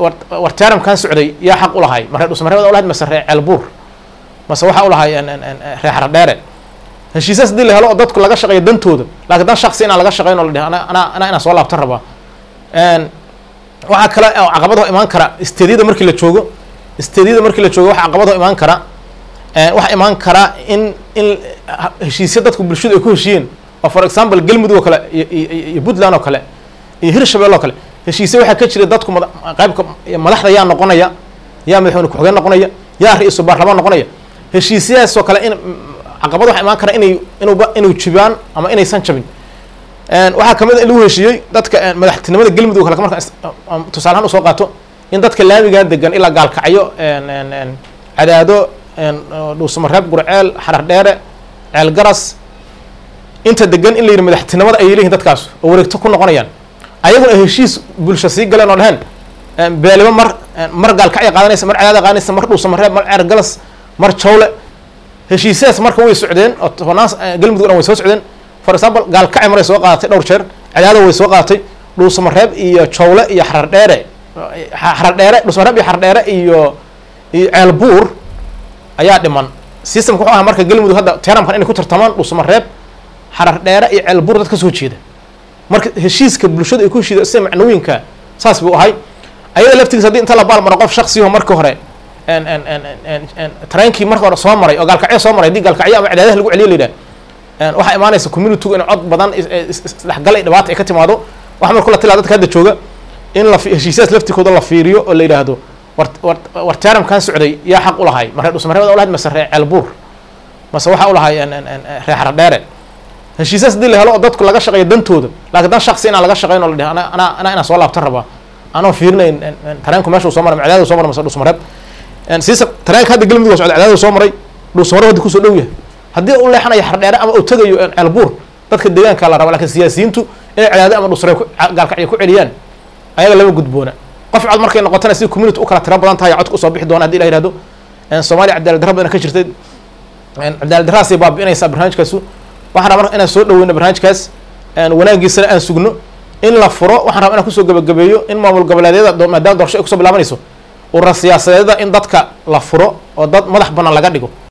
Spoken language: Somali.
war taaramkan socday yaa xaq u lahay ma reer dhusmareebada ulahayd mase reer ceelbuur mase waxaa u lahay reer xaradheere heshiisyaas hadii la helo oo dadku laga shaqeeyo dantooda lakiin dan shaksi inaan laga shaqeyn oo la dheh ana anaa anaa inaan soo laabtan rabaa waxaa kale oo caqabadaho imaan kara isteedyada markii la joogo isteedyada markii la joogo waxa caqabadaho imaan kara waxaa imaan kara in in heshiisya dadku bulshadu ay ku heshiiyeen oo for example galmudug oo kale iyo puntland oo kale iyo hirshabelle oo kale heshiisya waxaa ka jira dadku mada qaybka madaxda yaa noqonaya yaa madaxweyne ku-xigeen noqonaya yaa ra-iisul baarlamaan noqonaya heshiisyahaas oo kale in caqabad waxa imaan kara inay inuuba inuu jibaan ama inaysan jabin waxaa kamid a in lagu heshiiyey dadka madaxtinimada galmudug kale marka tusaale ahaan usoo qaato in dadka laamigaa degan ilaa gaalkacyo cadaado dhuusamareeb gurceel xarar dheere ceel garas inta degan in la yidhi madaxtinimada ayay leeyihin dadkaas oo wareegto ku noqonayaan ayaguna ay heshiis bulsho sii galeen oo dheheen beeliba mar mar gaalkacya qaadanaysa mar cadaada qaadanaysa mar dhuusamareeb mar ceer galas mar jawle heshiisyaas marka way socdeen oo tobnaan galmudug dhan way soo socdeen for example gaalkacay maray soo qaadatay dhowr jeer cadaada way soo qaadatay dhuusamareeb iyo jawle iyo xarar dheere xarar dheere dhuusamareeb iyo xarar dheere iyo iyo ceelbuur ayaa dhiman systemka wuxuu ahaa marka galmudug hadda teramkan inay ku tartamaan dhuusamareeb xarar dheere iyo ceelbuur dad ka soo jeeda marka heshiiska bulshadu ay ku heshiida sida macnooyinka saas buu ahay ayada laftigiis haddii inta la baalmaro qof shaksiyaho marka hore tareenkii marka hore soo maray oo gaalkacyo soo maray haddii gaalkacyo ama cadaadaha lagu celiyo la yidhah waxaa imaanaysa communitygu in cod badan isdhexgal ay dhibaata ay ka timaado waxa marku la tilaa dadka hadda jooga in la heshiisyaas laftikooda la fiiriyo oo la yidhaahdo war war war taaramkan socday yaa xaq u lahay ma reer dhusmareebada ulahayd mase reer ceelbuur mase waxaa u lahay reer xaradheere heshiisyaas hadii la helo oo dadku laga shaqeeyo dantooda lakiin dan shaksi inaan laga shaqeyn oo la dheh ana anaa anaa inaan soo laabtan rabaa anoo fiirinayn tareenku meesha soo maray cadaada soo maray mase dhusmareeb siisa tareenka hadda galmudug waa socda cadaada soo maray dhusmareeb hadda kusoo dhow yahay haddii u leexanayo xardheere ama uu tagayo ceelbuur dadka deegaanka la raba lakin siyaasiyiintu inay cadaado ama dhusreeb gaalkacyo ku celiyaan ayaga lama gudboona qof cod markay noqotana si community u kala tiro badan tahay codka usoo bixi doona hadii la yihahdo soomaaliya cadaalad darra badan ka jirtay cadaalad darraasay baabi'inaysaa barnaamijkaasu waxaan rabaa marka inaan soo dhaweyno barnaamijkaas wanaagiisana aan sugno in la furo waxaan rabaa inaan kusoo gabagabeeyo in maamul goboleedyada maadaama doorasho ay kusoo bilaabanayso urura siyaasadeeda in dadka la furo oo dad madax banaan laga dhigo